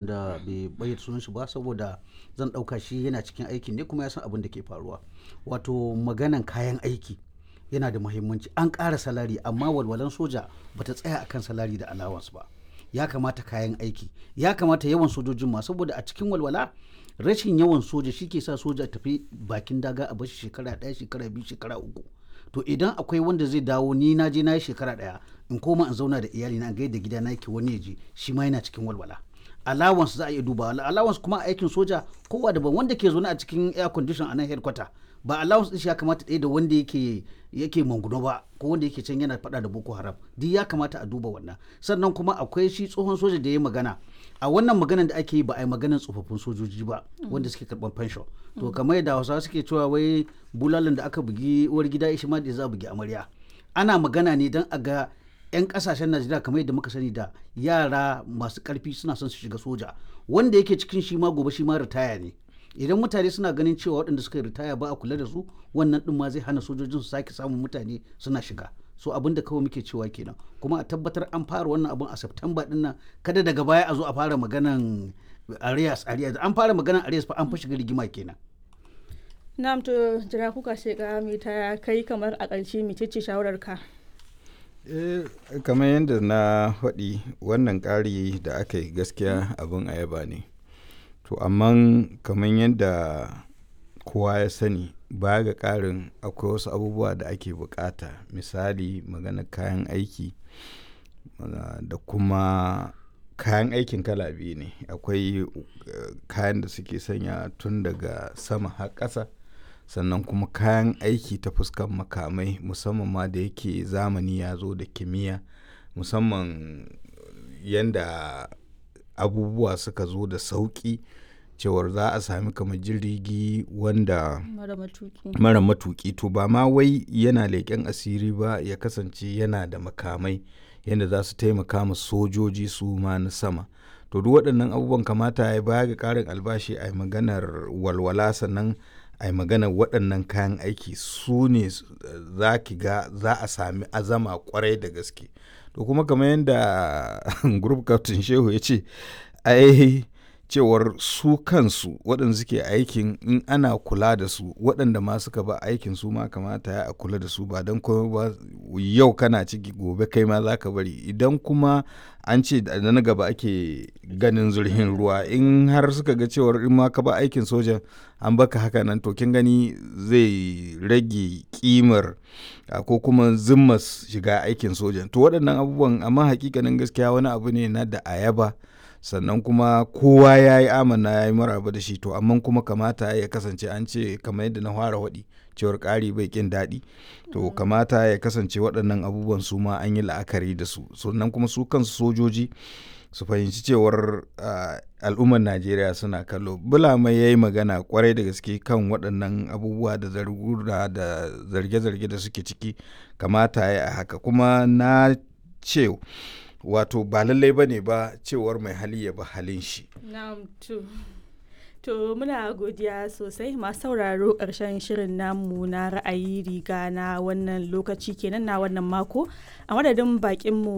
wanda bai bayyana sunan shi ba saboda zan ɗauka shi yana cikin aikin ne kuma ya san abin da ke faruwa wato maganan kayan aiki yana da muhimmanci an ƙara salari amma walwalan soja bata tsaya akan salari da allowance ba ya kamata kayan aiki ya kamata yawan sojojin ma saboda a cikin walwala rashin yawan soja shi ke sa soja tafi bakin daga a bashi shekara ɗaya shekara biyu shekara uku to idan akwai wanda zai dawo ni na je na yi shekara ɗaya in koma in zauna da iyali na gaida gida na yake wani ya je shi ma yana cikin walwala allowance za a iya duba allowance kuma a aikin soja kowa daban wanda ke zaune a cikin air condition a nan headquarter ba allowance din shi ya kamata ɗaya da wanda yake yake manguno ba ko wanda yake can yana faɗa da boko haram duk ya kamata a duba wannan sannan kuma akwai shi tsohon soja da ya magana a wannan maganan da ake yi ba a yi maganan tsofaffin sojoji ba wanda suke karɓar pension to kamar yadda hausawa suke cewa wai bulalan da aka bugi uwar gida shi ma da za a bugi amarya ana magana ne don a ga 'yan kasashen najeriya kamar yadda muka sani da yara masu karfi suna son su shiga soja wanda yake cikin shi ma gobe shi ma ritaya ne idan mutane suna ganin cewa waɗanda suka yi ritaya ba a kula da su wannan ɗin ma zai hana sojojin su sake samun mutane suna shiga so abin da kawai muke cewa kenan kuma a tabbatar an fara wannan abin a september ɗin nan kada daga baya a zo a fara maganan arias arias an fara maganan arias fa an fa shiga rigima kenan na'am to jira kuka shiga mai ta kai kamar a ƙarshe mecece shawarar ka eh kamar yadda na faɗi wannan ƙari da aka yi gaskiya abin a yaba ne to amma kamar yadda kowa ya sani baya ga ƙarin akwai wasu abubuwa da ake bukata misali magana kayan aiki da kuma kayan aikin kala biyu ne akwai kayan da suke sanya tun daga sama har ƙasa sannan kuma kayan aiki ta fuskan makamai musamman ma da yake zamani ya zo da kimiyya musamman yadda abubuwa suka zo da sauƙi cewar za a sami kamar jirgi wanda mara matuki to ba ma wai yana leƙen asiri ba ya kasance yana da makamai yadda za su taimaka ma sojoji su ma na sama to duk waɗannan abubuwan kamata ya baya ga ƙarin albashi a maganar walwala sannan a yi magana waɗannan kayan aiki su ne za ki ga za a sami azama kwarai da gaske to kuma kamar yadda group captain shehu ya ce ai cewar su kansu waɗanda suke aikin in ana kula da su waɗanda ma suka ba aikin su ma kamata ya a kula da su ba don kuma ba yau kana ciki gobe kai ma za ka bari idan kuma an ce da na gaba ake ganin zurhin ruwa in har suka ga cewar in ma ka ba aikin sojan an baka haka nan to kin gani zai rage kimar ko kuma zimmas shiga aikin sojan to waɗannan abubuwan amma hakikanin gaskiya wani abu ne na da ayaba sannan kuma kowa ya yi amana ya yi maraba da shi to amma kuma kamata ya kasance an ce kamar yadda na fara waɗi cewar ƙari bai ƙin daɗi to kamata ya kasance waɗannan abubuwan su ma an yi la'akari da su sannan kuma su kansu sojoji su fahimci cewar al'ummar najeriya suna kallo bulama ya yi magana kwarai da gaske kan waɗannan abubuwa da zargura da zarge-zarge da suke ciki kamata ya a haka kuma na ce wato ba lallai ba ne ba cewar mai hali ya ba halin shi. To muna godiya sosai masu sauraro ƙarshen shirin namu na ra'ayi riga na wannan lokaci kenan na wannan mako a madadin bakinmu